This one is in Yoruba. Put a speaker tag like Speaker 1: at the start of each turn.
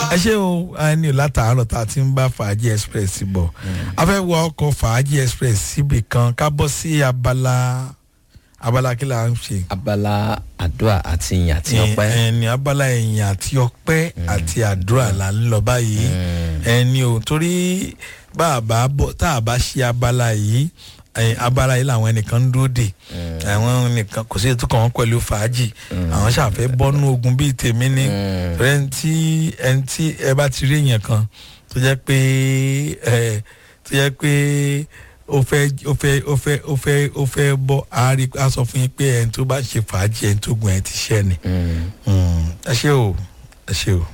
Speaker 1: ẹ ṣé o a ní o látàárọ̀ tá a ti ń bá fàájì express bọ̀ a fẹ́ wọ ọkọ̀ fàájì express síbì kan ká bọ́ sí abala abala kí la ń ṣe.
Speaker 2: abala àdúrà àti ìyìn àti ọpẹ́.
Speaker 1: ẹni abala ẹ̀yìn àti ọpẹ́ àti àdúrà là ń lọ báyìí ẹni o torí bá a bá bọ̀ tá a bá ṣe abala yìí ẹ̀yìn abala yìí làwọn ẹnìkan ń dúró dè àwọn nìkan kò sí ètò kan wọn pẹ̀lú fàájì àwọn ṣàfẹ́ bọ́nú ogun bíi tèmi ní ẹni tí ẹni tí ẹ bá ti rí èèyàn kan tó jẹ́ pé ẹ tó jẹ́ pé ó fẹ́ ó fẹ́ ó fẹ́ ó fẹ́ ó fẹ́ bọ́ àárí a sọ fún yín pé ẹni tó bá ṣe fàájì ẹni tó gun ẹ ti ṣẹ́ ni ẹ ṣé o ẹ ṣé o.